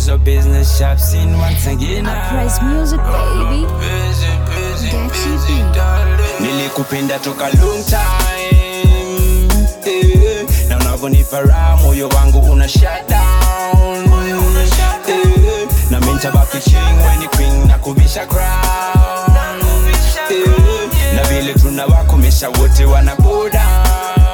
is a business shop scene once again. Uprise music, baby. Busy, busy, Gachi busy, B. darling. Nilikupenda toka long time eh, na unavyonipa raha moyo wangu una shut down eh, na mimi nitabaki king when you queen na kuvisha crown eh, na vile tunawakomesha wote wana go down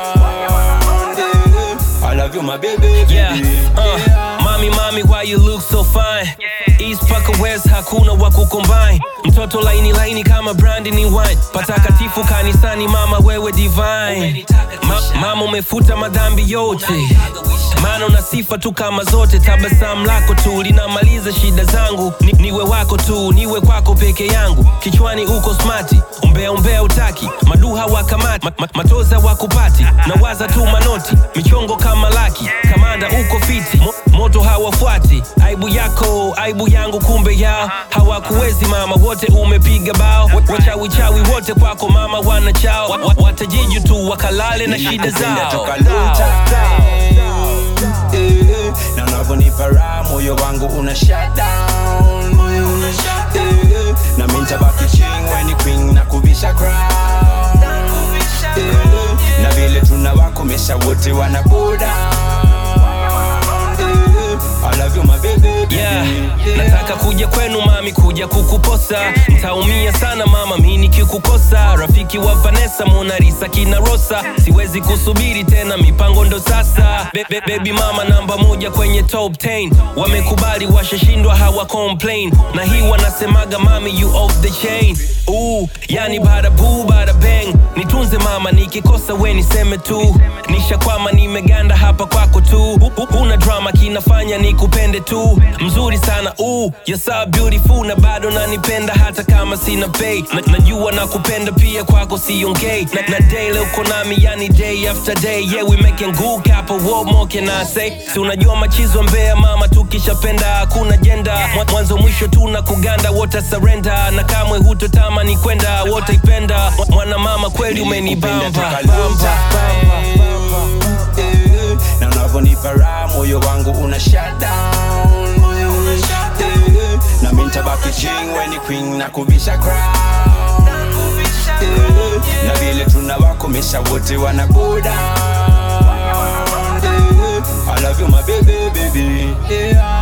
eh, I love you my baby, baby. Yeah, uh, mami mami why you look so fine East paka West hakuna wa kucombine mtoto laini laini kama brandi ni wine patakatifu kanisani mama wewe divine Ma, mama umefuta madhambi yote maana una sifa tu kama zote tabasamu lako tu linamaliza shida zangu ni, niwe wako tu niwe kwako peke yangu kichwani uko smati umbea umbea utaki maduha wakamati ma, ma, matoza wakupati na waza tu manoti michongo kama laki kamanda uko fiti Mo, moto hawafuati aibu yako aibu yangu kumbe yao hawakuwezi mama wote umepiga bao wachawichawi wote kwako mama wana chao Wa- wa- watajiju tu wakalale na shida Nilikupenda zao toka long time eh, na unavyonipa raha moyo wangu una shut down eh, na mimi nitabaki king when you queen na kuvisha crown eh, na vile tunawakomesha wote wana go down eh, I love you my baby, baby. yeah. nataka kuja kwenu mami kuja kukuposa ntaumia sana mama mi nikikukosa rafiki wa vanessa monarisa kina rosa siwezi kusubiri tena mipango ndo sasa be, be, baby mama namba moja kwenye top 10 wamekubali washashindwa hawa complain na hii wanasemaga mami you off the chain Ooh, yani bada boo bada bang nitunze mama nikikosa we niseme tu nishakwama nimeganda hapa kwako tu Hu- hu- huna drama kinafanya nikupende tu mzuri sana ooh, you're so beautiful na bado nanipenda hata kama sina pay na, najua nakupenda pia kwako siongei na, na daily uko nami yani day after day yeah we making good couple what more can I say si unajua machizo mbea mama tukishapenda hakuna jenda Mwa- mwanzo mwisho tuna kuganda wote surrender na kamwe hutotamani kwenda wote ipenda Mwa- mwana mama kweli umenibamba Nilikupenda toka long time, eh, na unavyonipa raha moyo wangu una shut down eh, na mimi nitabaki king when you queen na kuvisha crown eh, na vile tunawakomesha wote wana go down eh, I love you my baby baby yeah